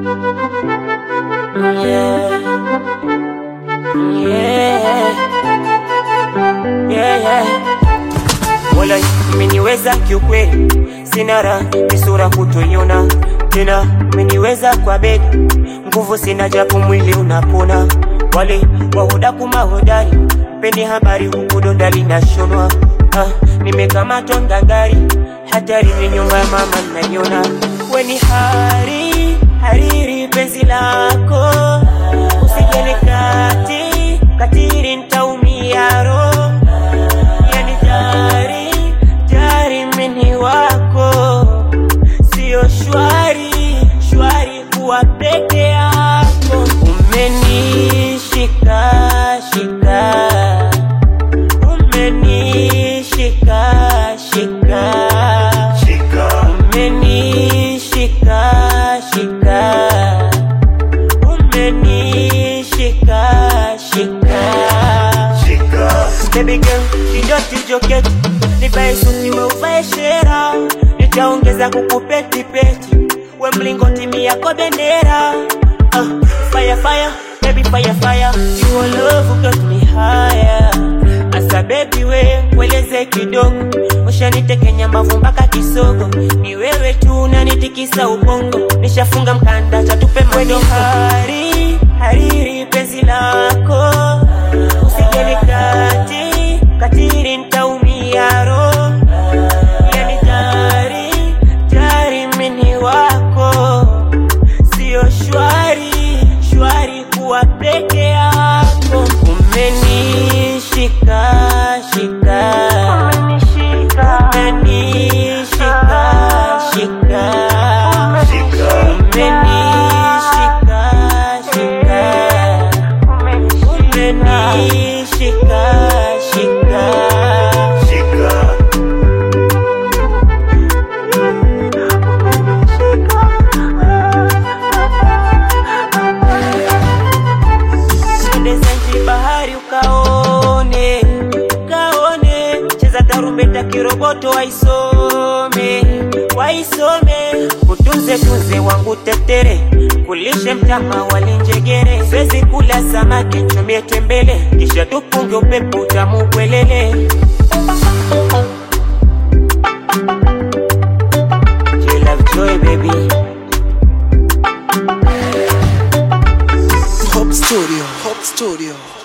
Yeah. Yeah. Yeah, yeah. Wala umeniweza kiukweli, sina raha ni sura kutoiona tena, umeniweza kwa bedi, nguvu sina japo mwili unapona. Wale wahudaku mahodari, peni habari huku donda linashonwa. Ah, nimekamatwa ngangari, hatari ni nyumba ya mama naiona. Weni hari hariri penzi lako, usijali kati katiri, ntaumia roho yani jari jari mini wako sio shwari shwari kuwa peke yako umenishika shika umenishika shika umenishika shika umenishika shika Baby girl, kidoti joketi Nivae suti we uvae shera Nitaongeza kukupeti peti We mlingoti mi yako bendera uh, Fire fire, baby fire fire You all love got me higher Asa baby we, weleze kidogo Ushanitekenya mbavu mpaka kisogo Ni wewe tu unanitikisa ubongo Nishafunga mkanda chatupe mwendo hari hariri penzi lako usijali kati katiri ntaumia roho yani jari jari mini wako sio shwari shwari kuwa peke yako umenishika shika umenishika shika umenishika shika umenishika shika Twende Zanzibar bahari ukaone ukaone cheza tarumbeta kiroboto waisome waisome kutunze tunze wangu tetere kulishe mtama walinjegere siwezi kula samaki nchomie tembele kisha tupunge upepo utamu kwelele J Love Joy baby Hope Studio, Hope Studio.